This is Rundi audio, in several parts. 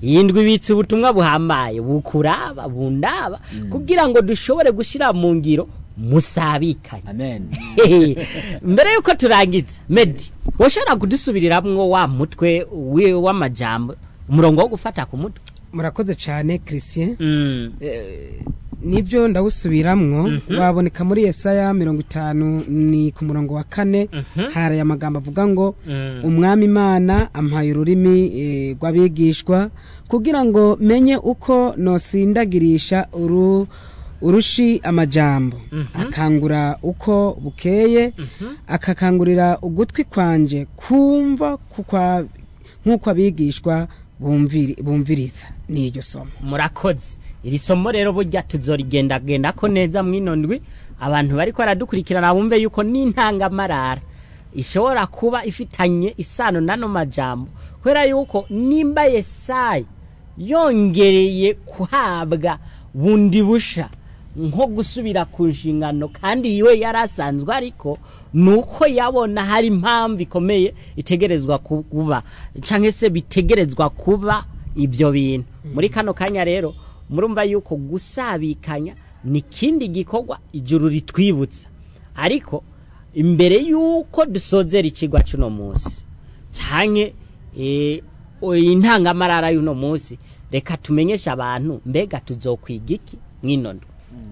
iyi ndwi ibitse ubutumwa buhambaye bukuraba bundaba kugira ngo dushobore gushyira mu ngiro musabikanye amen mbere yuko turangiza medi washobora kudusubiriramwo wa mutwe wi- w'amajambo umurongo wo gufata ku mutwe murakoze cyane christian Mm. Eh, nibyo ndawusubiramwo Mhm. waboneka muri yesaya mirongo itanu ni ku murongo wa kane Mhm. hari amagambo avuga ngo Mm. umwami imana ampaye ururimi eh, rw'abigishwa kugira ngo menye uko nosindagirisha uru urushi amajambo Mhm. akangura uko bukeye Mhm. akakangurira ugutwi kwanje kumva kukwa- nk'uko abigishwa bumviri- bumviriza ni iryo somo murakoze iri somo rero burya tuzorigendagenda ko neza mwino ndwi abantu bariko baradukurikirana bumve yuko n'intangamarara ishobora kuba ifitanye isano n'ano majambo kubera yuko nimba yesayi yongereye kuhabwa bundi busha nko gusubira ku nshingano kandi iwe yari asanzwe ariko ni uko yabona hari impamvu ikomeye itegerezwa kuba cyangwa se bitegerezwa kuba ibyo bintu muri kano kanya rero murumva yuko gusabikanya ni ikindi gikorwa ijuru ritwibutsa ariko imbere y'uko dusozera ikigwa cy'uno munsi cyane intangamarara y'uno munsi reka tumenyeshe abantu mbega tuzokwiga iki mw'inondwe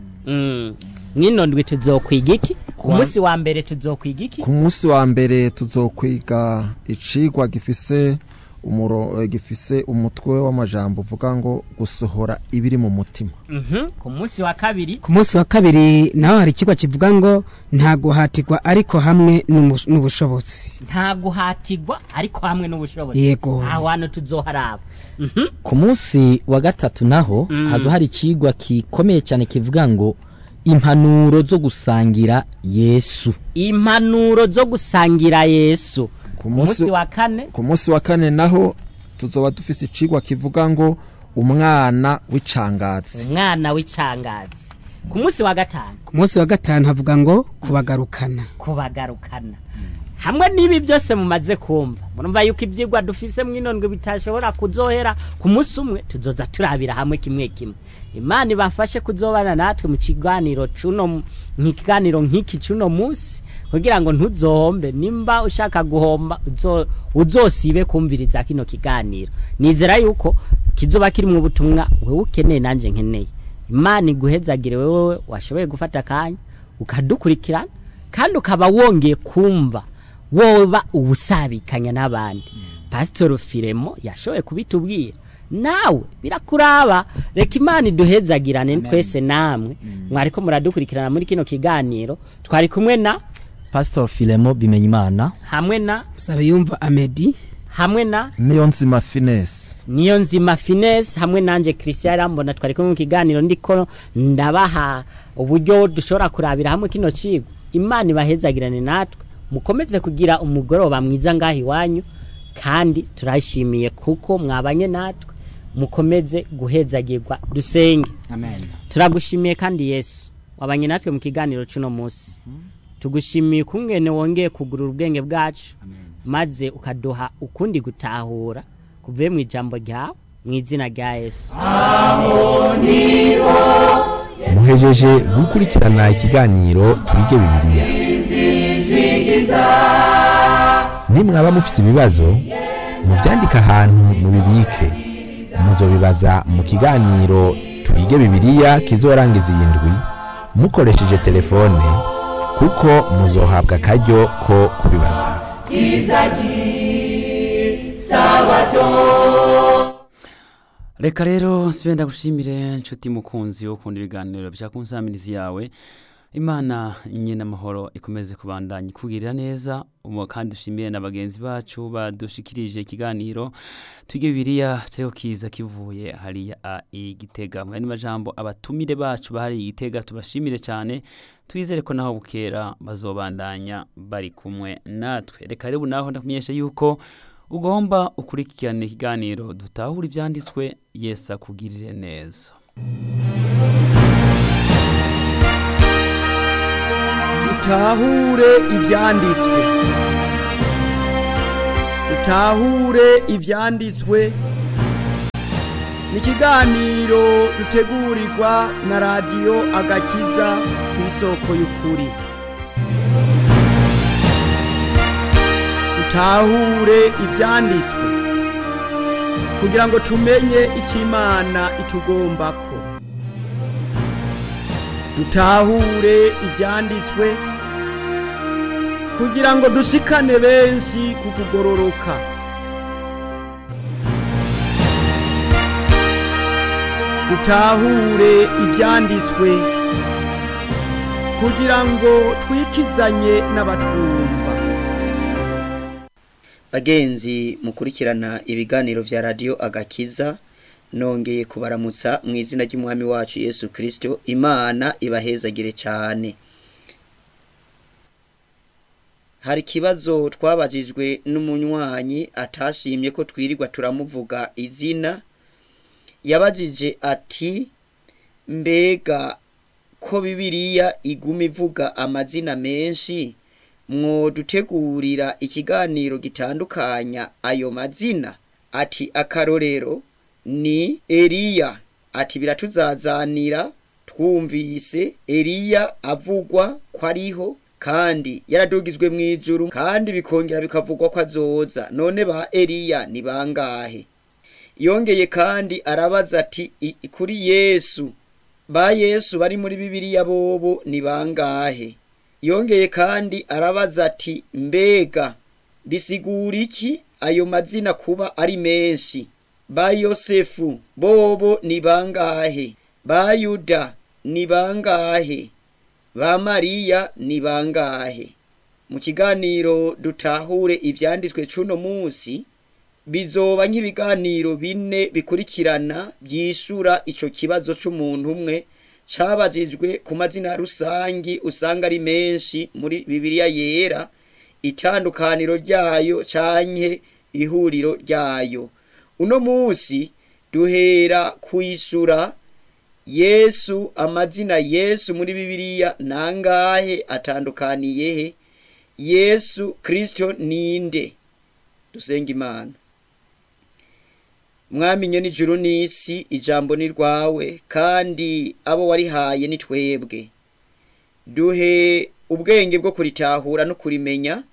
mw'inondwe tuzokwiga iki ku munsi wa mbere tuzokwiga iki ku munsi wa mbere tuzokwiga icigwa gifise umuro gifise umutwe w'amajambo uvuga ngo gusohora ibiri mu mutima ku munsi wa kabiri ku munsi wa kabiri naho hari ikigo kivuga ngo nta guhatirwa ariko hamwe n'umu- n'ubushobozi nta guhatirwa ariko hamwe n'ubushobozi Yego. aho hantu tuzoharaba Mhm. ku munsi wa gatatu naho Mm. hazo hari ikigwa gikomeye cyane kivuga ngo impanuro zo gusangira yesu impanuro zo gusangira yesu ku ku munsi munsi wa kane ku munsi wa kane naho tuzoba dufise icigwa kivuga ngo umwana w'icangazi umwana w'icangazi ku munsi wa gatanu ku munsi wa gatanu havuga ngo kubagarukana kubagarukana hamwe n'ibi byose mumaze kumva murumva yuko ibyigwa dufise mw'inondwe bitashobora kuzohera ku munsi umwe tuzoza turabira hamwe kimwe kimwe imana ibafashe kuzobana natwe mu kiganiro cuno mu kiganiro nk'iki cuno munsi kugira ngo ntuzohombe nimba ushaka guhomba uzo- uzosibe kumviriza kino kiganiro nizera yuko kizoba kiri mu butumwa wewe ukeneye nanje nkeneye imana iguhezagire wewe washoboye gufata akanya ukadukurikirana kandi ukaba wongeye kumva woba ubusabikanya n'abandi pasitoro firemo yashoboye kubitubwira nawe birakuraba reka imana iduhezagirane twese namwe mwariko muradukurikirana muri kino kiganiro twari kumwe na pastor filemo bimenyimana hamwe na sabe yumva amedi hamwe na niyo nzima finesi niyo nzima finesse hamwe nanje christian arambona twari kumwe mu kiganiro ndiko ndabaha uburyo dushobora kurabira hamwe kino cigwa imana ibahezagirane natwe mukomeze kugira umugoroba mwiza ngaho iwanyu kandi turashimiye kuko mwabanye natwe mukomeze guhezagirwa dusenge amen turagushimiye kandi yesu wabanye natwe mu kiganiro cy'uno munsi tugushimiye ukungene wongeye kugurura ubwenge bwacu maze ukaduha ukundi gutahura kuvuye mu ijambo ryawe mu izina rya yesu muhejeje gukurikirana ikiganiro twige bibiliya nimwaba mufise ibibazo muvyandike ahantu mubibike muzobibaza mu kiganiro twige bibiliya kizorangiza iyi ndwi mukoresheje telefone kuko muzohabwa akaryo ko kubibaza reka rero nsubire ndagushimire nshuti mukunzi wo ukunda ibiganiro bya kunsamirizi yawe imana nyine amahoro ikomeze kubandanya ikugirira neza umu kandi dushimiye na bagenzi bacu badushikirije ikiganiro twige bibiriya cyariho kiza kivuye hariya a igitega mu yandi majambo abatumire bacu bahari igitega tubashimire cyane twizere ko naho bukera bazobandanya bari kumwe natwe reka rero ubu naho ndakumenyesha yuko ugomba ukurikirana ikiganiro dutahura ibyanditswe yesu akugirire neza utahure ibyanditswe utahure ibyanditswe ni ikiganiro dutegurirwa na radiyo agakiza ku isoko y'ukuri dutahure ibyanditswe kugira ngo tumenye icyo imana itugombako dutahure ibyanditswe kugira ngo dushikane benshi ku kugororoka dutahure ibyanditswe kugira ngo twikizanye n'abatwumva bagenzi mukurikirana ibiganiro vya radiyo agakiza nongeye kubaramutsa mu izina ry'umwami wacu yesu kirisito imana ibahezagire cyane hari ikibazo twabajijwe n'umunywanyi atashimye ko twirirwa turamuvuga izina yabajije ati mbega ko bibiriya iguma ivuga amazina menshi mwodutegurira ikiganiro gitandukanya ayo mazina ati akarorero ni Eliya ati biratuzazanira twumvise Eliya avugwa ko ariho kandi yaradugizwe mu ijuru kandi bikongera bikavugwa ko azoza none ba Eliya ni bangahe yongeye kandi arabaza ati "I- kuri Yesu ba Yesu bari muri Bibiliya bobo ni bangahe yongeye kandi arabaza ati mbega bisigura iki ayo mazina kuba ari menshi ba yosefu bobo ni bangahe ba yuda ni bangahe ba mariya ni bangahe mu kiganiro dutahure ivyanditswe cuno munsi bizoba nk'ibiganiro bine bikurikirana byishura ico kibazo c'umuntu umwe cabajijwe ku mazina rusangi usanga ari menshi muri bibiliya yera itandukaniro ryayo canke ihuriro ryayo uno munsi duhera kwishura yesu amazina yesu muri bibiliya nangahe atandukaniye he yesu kristo ninde dusenga imana mwamenye n'ijuru n'isi ijambo ni rwawe kandi abo warihaye ni twebwe duhe ubwenge bwo kuritahura no kurimenya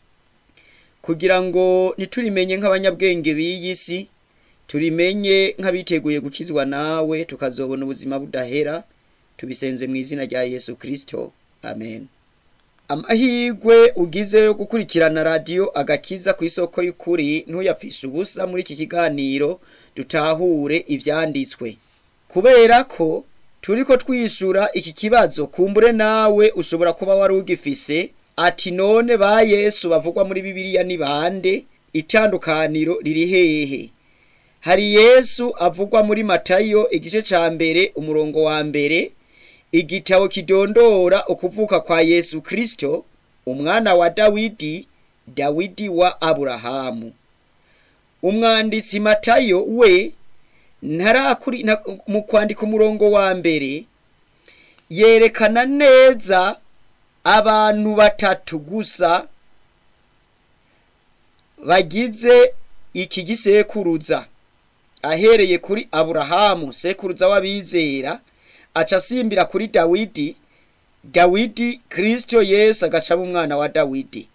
kugira ngo ntiturimenye nk'abanyabwenge b'iyi si turimenye nk'abiteguye gukizwa nawe tukazobona ubuzima budahera tubisenze mu izina rya yesu kirisito amen amahirwe ugize yo gukurikirana radiyo agakiza ku isoko y'ukuri ntuyapfishe ubusa muri iki kiganiro dutahure ibyanditswe kubera ko turiko twishura iki kibazo kumbure nawe ushobora kuba wari ugifise ati none ba yesu bavugwa muri bibiliya ni bande itandukaniro riri hehe hari yesu avugwa muri matayo igice ca mbere umurongo wa mbere igitabo kidondora ukuvuka kwa yesu kristo umwana wa dawidi dawidi wa aburahamu umwanditsi matayo we ntarakuri na- mu kwandika umurongo wa mbere yerekana neza abantu batatu gusa bagize iki gisekuruza ahereye kuri aburahamu sekuruza w'abizera aca asimbira kuri dawidi dawidi kristo yesu agacamo umwana wa dawidi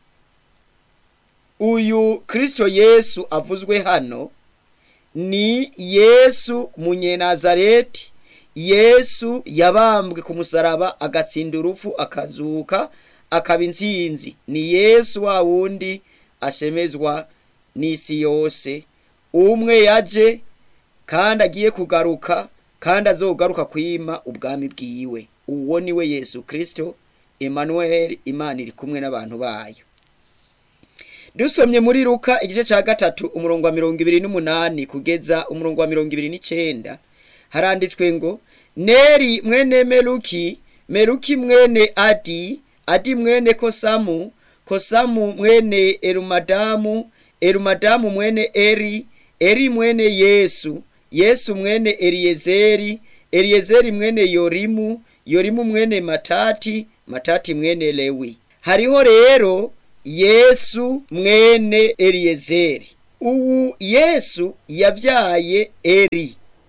uyu kristo yesu avuzwe hano ni yesu munyenazareti yesu yabambwe ku musaraba agatsinda urupfu akazuka akaba intsinzi ni yesu wa wundi ashemezwa n'isi yose umwe yaje kandi agiye kugaruka kandi azogaruka kwima ubwami bwiwe uwo ni we yesu kristo emmanuel imana iri kumwe n'abantu bayo dusomye muri luka igice cya gatatu umurongo wa mirongo ibiri n'umunani kugeza umurongo wa mirongo ibiri n'icenda haranditswe ngo neri mwene meluki meluki mwene adi adi mwene kosamu kosamu mwene erumadamu erumadamu mwene eri eri mwene yesu yesu mwene eliyezeri eliyezeri mwene yorimu yorimu mwene matati matati mwene lewi hariho rero yesu mwene eliyezeri uwu yesu yavyaye eri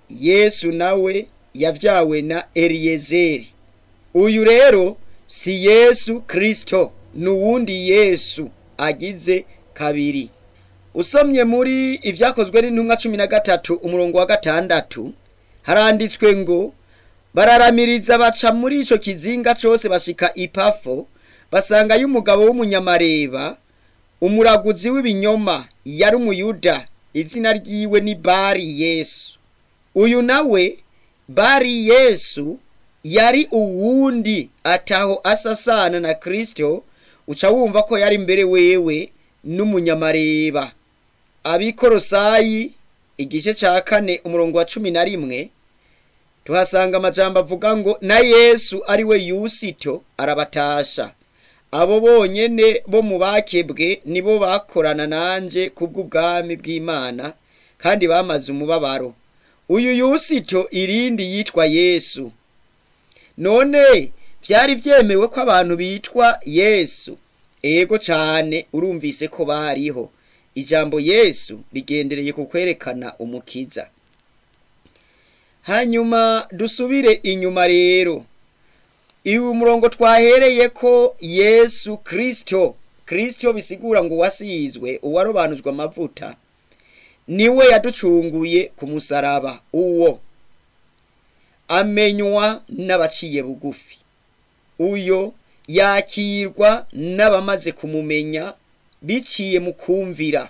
yesu nawe yabyawe na eliyezeri uyu rero si yesu kirisito ni uwundi yesu agize kabiri usomye muri ibyakozwe n'intumwa cumi na gatatu umurongo wa gatandatu haranditswe ngo bararamiriza baca muri icyo kizinga cyose bashika ipafo basangayo umugabo w'umunyamareba umuraguzi w'ibinyoma yari umuyuda izina ryiwe ni bari yesu uyu nawe bari yesu yari uwundi ataho asasana na kirisito uca wumva ko yari mbere wewe n'umunyamareba abikorosayi igice cya kane umurongo wa cumi na rimwe tuhasanga amajambo avuga ngo na yesu ari we yusito arabatasha abo bonyene bo mu bakebwe nibo bakorana nanje kubw'ubwami bw'imana kandi bamaze umubabaro uyu yusito irindi yitwa yesu none byari byemewe ko abantu bitwa yesu ego cyane urumvise ko bariho ijambo yesu rigendereye ku kwerekana umukiza hanyuma dusubire inyuma rero iwe umurongo twahereye ko yesu kirisito kirisito bisigura ngo uwasizwe uwarobanuzwa amavuta niwe yaducunguye ku musaraba uwo amenywa n'abaciye bugufi uyo yakirwa n'abamaze kumumenya biciye mu kumvira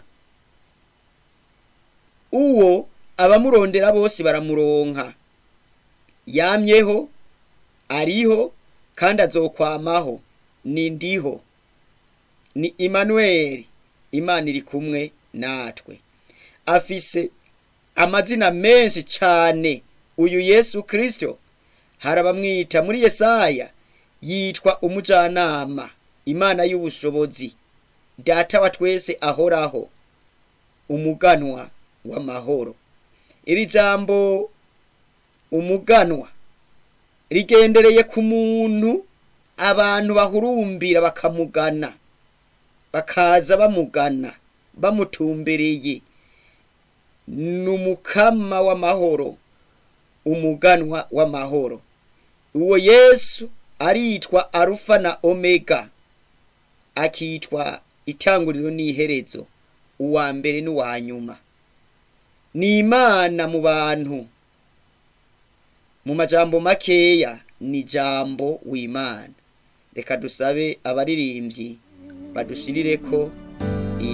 uwo abamurondera bose baramuronka yamyeho ariho kandi azokwamaho ni ndiho ni Emmanuel imana iri kumwe natwe afise amazina menshi cyane uyu yesu kirisito hari abamwita muri yesaya yitwa umujyanama imana y'ubushobozi data wa twese ahoraho umuganwa w'amahoro iri jambo umuganwa rigendereye ku muntu abantu bahurumbira bakamugana bakaza bamugana bamutumbereye ni umukama w'amahoro umuganwa w'amahoro uwo yesu aritwa arufa na omega akitwa itanguriro n'iherezo uwa mbere n'uwa nyuma ni imana mu bantu mu majambo makeya ni jambo w'imana reka dusabe abaririmbyi badushirire ko